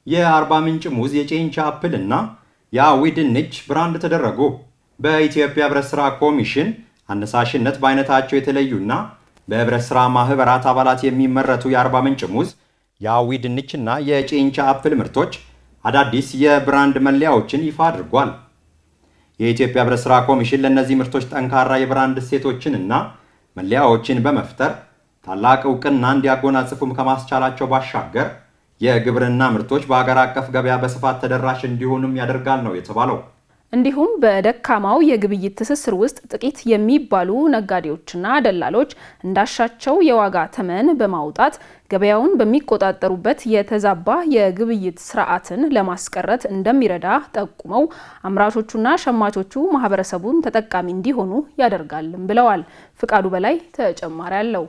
የአርባ ምንጭ ሙዝ፣ የጨንቻ አፕል እና የአዊ ድንች ብራንድ ተደረጉ። በኢትዮጵያ ህብረት ሥራ ኮሚሽን አነሳሽነት በአይነታቸው የተለዩና በህብረት ሥራ ማህበራት አባላት የሚመረቱ የአርባ ምንጭ ሙዝ፣ የአዊ ድንችና የጨንቻ አፕል ምርቶች አዳዲስ የብራንድ መለያዎችን ይፋ አድርጓል። የኢትዮጵያ ህብረት ሥራ ኮሚሽን ለእነዚህ ምርቶች ጠንካራ የብራንድ እሴቶችን እና መለያዎችን በመፍጠር ታላቅ እውቅና እንዲያጎናጽፉም ከማስቻላቸው ባሻገር የግብርና ምርቶች በሀገር አቀፍ ገበያ በስፋት ተደራሽ እንዲሆኑም ያደርጋል ነው የተባለው። እንዲሁም በደካማው የግብይት ትስስር ውስጥ ጥቂት የሚባሉ ነጋዴዎችና ደላሎች እንዳሻቸው የዋጋ ተመን በማውጣት ገበያውን በሚቆጣጠሩበት የተዛባ የግብይት ስርዓትን ለማስቀረት እንደሚረዳ ጠቁመው አምራቾቹና ሸማቾቹ ማህበረሰቡን ተጠቃሚ እንዲሆኑ ያደርጋልም ብለዋል። ፍቃዱ በላይ ተጨማሪ አለው።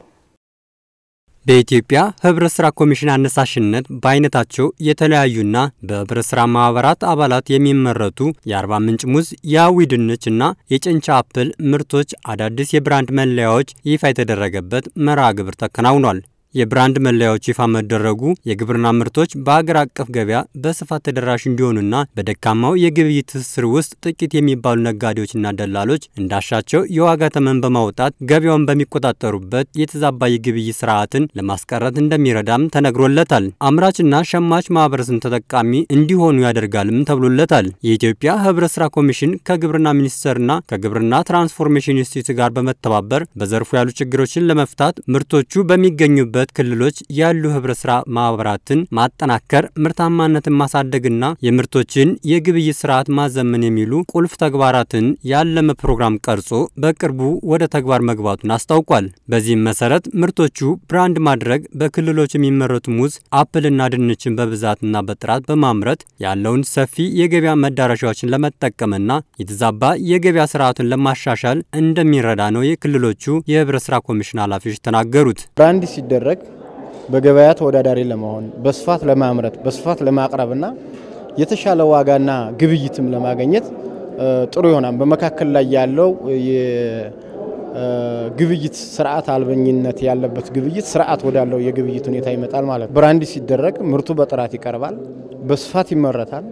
በኢትዮጵያ ህብረት ስራ ኮሚሽን አነሳሽነት በአይነታቸው የተለያዩና በህብረት ስራ ማህበራት አባላት የሚመረቱ የአርባ ምንጭ ሙዝ፣ የአዊ ድንች እና የጨንቻ አፕል ምርቶች አዳዲስ የብራንድ መለያዎች ይፋ የተደረገበት መርሃ ግብር ተከናውኗል። የብራንድ መለያዎች ይፋ መደረጉ የግብርና ምርቶች በአገር አቀፍ ገበያ በስፋት ተደራሽ እንዲሆኑና በደካማው የግብይት ትስስር ውስጥ ጥቂት የሚባሉ ነጋዴዎችና ደላሎች እንዳሻቸው የዋጋ ተመን በማውጣት ገበያውን በሚቆጣጠሩበት የተዛባ የግብይት ስርዓትን ለማስቀረት እንደሚረዳም ተነግሮለታል። አምራችና ሸማች ማህበረሰብን ተጠቃሚ እንዲሆኑ ያደርጋልም ተብሎለታል። የኢትዮጵያ ህብረት ስራ ኮሚሽን ከግብርና ሚኒስቴርና ከግብርና ትራንስፎርሜሽን ኢንስቲትዩት ጋር በመተባበር በዘርፉ ያሉ ችግሮችን ለመፍታት ምርቶቹ በሚገኙበት ክልሎች ያሉ ህብረት ስራ ማህበራትን ማጠናከር፣ ምርታማነትን ማሳደግና የምርቶችን የግብይት ስርዓት ማዘመን የሚሉ ቁልፍ ተግባራትን ያለመ ፕሮግራም ቀርጾ በቅርቡ ወደ ተግባር መግባቱን አስታውቋል። በዚህም መሰረት ምርቶቹ ብራንድ ማድረግ በክልሎች የሚመረቱ ሙዝ፣ አፕልና ድንችን በብዛትና በጥራት በማምረት ያለውን ሰፊ የገበያ መዳረሻዎችን ለመጠቀምና የተዛባ የገበያ ስርዓቱን ለማሻሻል እንደሚረዳ ነው የክልሎቹ የህብረት ስራ ኮሚሽን ኃላፊዎች ተናገሩት። ብራንድ ሲደረግ በገበያ ተወዳዳሪ ለመሆን በስፋት ለማምረት በስፋት ለማቅረብና የተሻለ ዋጋና ግብይትም ለማግኘት ጥሩ ይሆናል። በመካከል ላይ ያለው የግብይት ስርዓት አልበኝነት ያለበት ግብይት ስርዓት ወዳለው የግብይት ሁኔታ ይመጣል ማለት ነው። ብራንድ ሲደረግ ምርቱ በጥራት ይቀርባል፣ በስፋት ይመረታል፣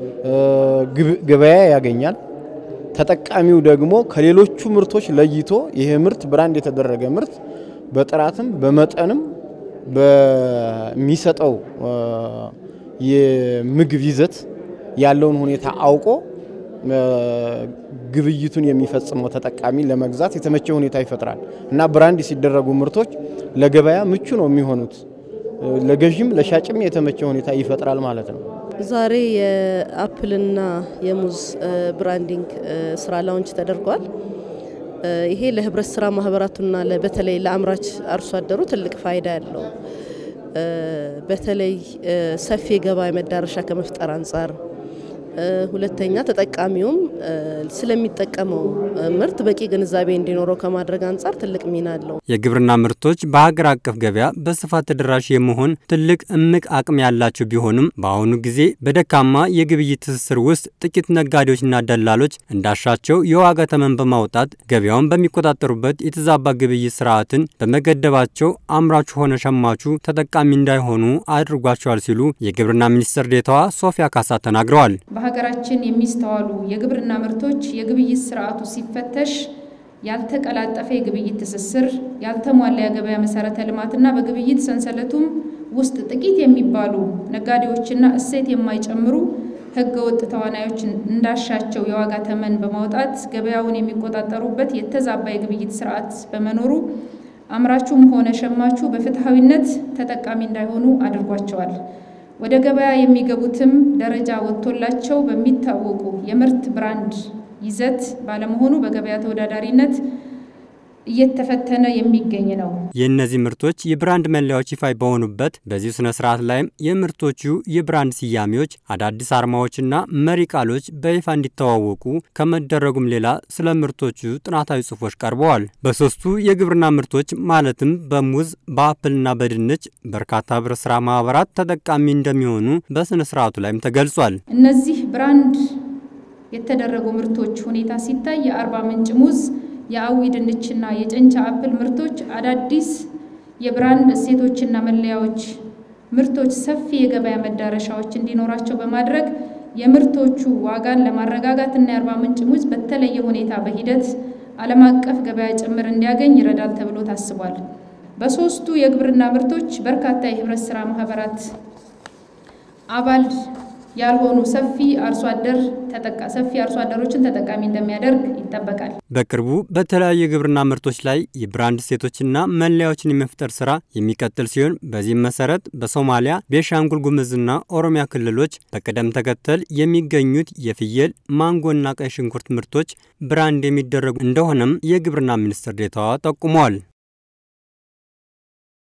ገበያ ያገኛል። ተጠቃሚው ደግሞ ከሌሎቹ ምርቶች ለይቶ ይሄ ምርት ብራንድ የተደረገ ምርት በጥራትም በመጠንም በሚሰጠው የምግብ ይዘት ያለውን ሁኔታ አውቆ ግብይቱን የሚፈጽመው ተጠቃሚ ለመግዛት የተመቸ ሁኔታ ይፈጥራል እና ብራንድ ሲደረጉ ምርቶች ለገበያ ምቹ ነው የሚሆኑት። ለገዥም ለሻጭም የተመቸ ሁኔታ ይፈጥራል ማለት ነው። ዛሬ የአፕልና የሙዝ ብራንዲንግ ስራ ላውንች ተደርጓል። ይሄ ለህብረት ስራ ማህበራቱና በተለይ ለአምራች አርሶ አደሩ ትልቅ ፋይዳ ያለው በተለይ ሰፊ የገበያ መዳረሻ ከመፍጠር አንጻር ሁለተኛ ተጠቃሚውም ስለሚጠቀመው ምርት በቂ ግንዛቤ እንዲኖረው ከማድረግ አንጻር ትልቅ ሚና አለው። የግብርና ምርቶች በሀገር አቀፍ ገበያ በስፋት ተደራሽ የመሆን ትልቅ እምቅ አቅም ያላቸው ቢሆንም በአሁኑ ጊዜ በደካማ የግብይት ትስስር ውስጥ ጥቂት ነጋዴዎችና ደላሎች እንዳሻቸው የዋጋ ተመን በማውጣት ገበያውን በሚቆጣጠሩበት የተዛባ ግብይት ስርዓትን በመገደባቸው አምራቹ ሆነ ሸማቹ ተጠቃሚ እንዳይሆኑ አድርጓቸዋል ሲሉ የግብርና ሚኒስትር ዴኤታዋ ሶፊያ ካሳ ተናግረዋል። በሀገራችን የሚስተዋሉ የግብርና ምርቶች የግብይት ስርዓቱ ሲፈተሽ ያልተቀላጠፈ የግብይት ትስስር፣ ያልተሟላ የገበያ መሰረተ ልማትና በግብይት ሰንሰለቱም ውስጥ ጥቂት የሚባሉ ነጋዴዎችና እሴት የማይጨምሩ ህገወጥ ተዋናዮች እንዳሻቸው የዋጋ ተመን በማውጣት ገበያውን የሚቆጣጠሩበት የተዛባ የግብይት ስርዓት በመኖሩ አምራቹም ሆነ ሸማቹ በፍትሐዊነት ተጠቃሚ እንዳይሆኑ አድርጓቸዋል። ወደ ገበያ የሚገቡትም ደረጃ ወጥቶላቸው በሚታወቁ የምርት ብራንድ ይዘት ባለመሆኑ በገበያ ተወዳዳሪነት እየተፈተነ የሚገኝ ነው። የእነዚህ ምርቶች የብራንድ መለያዎች ይፋ በሆኑበት በዚሁ ስነ ስርዓት ላይም የምርቶቹ የብራንድ ስያሜዎች፣ አዳዲስ አርማዎችና መሪ ቃሎች በይፋ እንዲተዋወቁ ከመደረጉም ሌላ ስለ ምርቶቹ ጥናታዊ ጽሑፎች ቀርበዋል። በሶስቱ የግብርና ምርቶች ማለትም በሙዝ በአፕልና በድንች በርካታ ህብረት ስራ ማህበራት ተጠቃሚ እንደሚሆኑ በስነ ስርዓቱ ላይም ተገልጿል። እነዚህ ብራንድ የተደረጉ ምርቶች ሁኔታ ሲታይ የአርባ ምንጭ ሙዝ የአዊ ድንችና የጨንቻ አፕል ምርቶች አዳዲስ የብራንድ እሴቶችና መለያዎች ምርቶች ሰፊ የገበያ መዳረሻዎች እንዲኖራቸው በማድረግ የምርቶቹ ዋጋን ለማረጋጋት እና የአርባ ምንጭ ሙዝ በተለየ ሁኔታ በሂደት ዓለም አቀፍ ገበያ ጭምር እንዲያገኝ ይረዳል ተብሎ ታስቧል። በሶስቱ የግብርና ምርቶች በርካታ የህብረት ስራ ማህበራት አባል ያልሆኑ ሰፊ አርሶ አደር ተጠቃ ሰፊ አርሶ አደሮችን ተጠቃሚ እንደሚያደርግ ይጠበቃል። በቅርቡ በተለያዩ የግብርና ምርቶች ላይ የብራንድ እሴቶችና መለያዎችን የመፍጠር ስራ የሚቀጥል ሲሆን በዚህም መሰረት በሶማሊያ፣ ቤንሻንጉል ጉሙዝና ኦሮሚያ ክልሎች በቅደም ተከተል የሚገኙት የፍየል ማንጎና ቀይ ሽንኩርት ምርቶች ብራንድ የሚደረጉ እንደሆነም የግብርና ሚኒስትር ዴኤታዋ ጠቁመዋል።